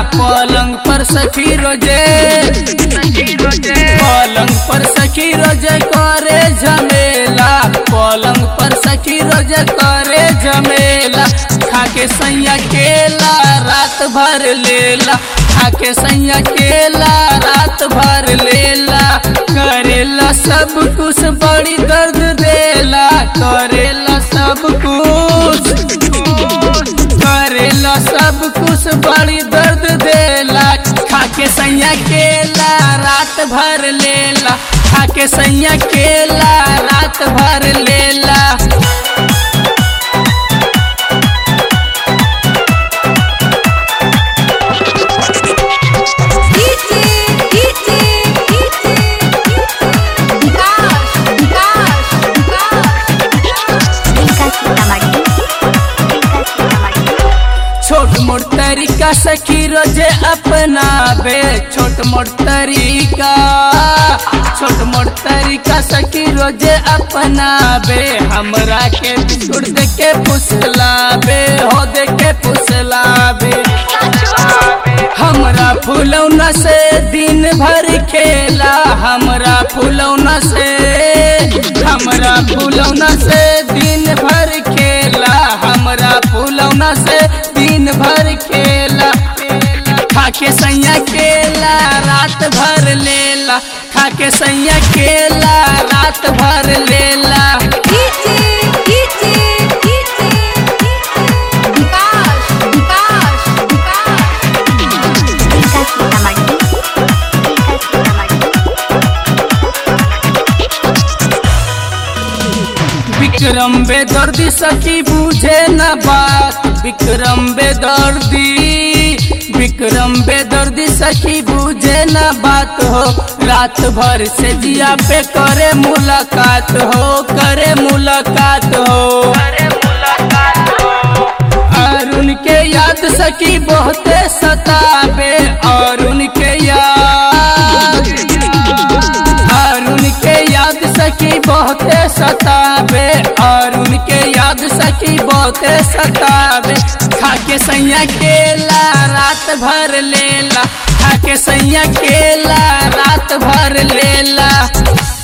पलंग पर सखी रोजे पलंग पर सखी रोजे करे झमेला पलंग पर सखी रोजे करे झमेला खाके सैया केला रात भर लेला खाके सैया केला रात भर लेला करेला सब कुछ बड़ी दर्द देला करेला सब कुछ करेला सब कुछ बड़ी दर्द देला खाके सैया केला रात भर लेला खाके सैया केला रात भर लेला DJ DJ DJ Vikas Vikas Vikas Vikas Sitamarhi Vikas Sitamarhi छोट मोट तरीका सखी रोजे अपनाबे छोट मोट तरीका छोट मोट तरीका सखी रोजे अपनाबे हमरा के बिस्कुट दे के फुसलाबे हो दे के फुसलाबे हमरा फुलौना से दिन भर खेला हमरा फुलौना से हमरा फुलौना से दिन भर खेला हमरा फुलौना से दिन भर खेला खाके सैया केला रात भर लेला खाके सैया केला रात भर लेला DJ DJ DJ Vikas Vikas Vikas Vikas Sitamarhi Vikas Sitamarhi Vikram बेदर्दी सखी बुझे न बात विक्रम बेदर्दी विक्रम बेदर्दी सखी बुझे न बात हो रात भर से जिया पे करे मुलाकात हो करे मुलाकात हो और उनके याद सखी बहुते सताबे और उनके याद और उनके याद सखी बहुते सताबे और उनके याद सखी बहुते सताबे खाके सैया केला रात भर लेला खाके सैया केला रात भर लेला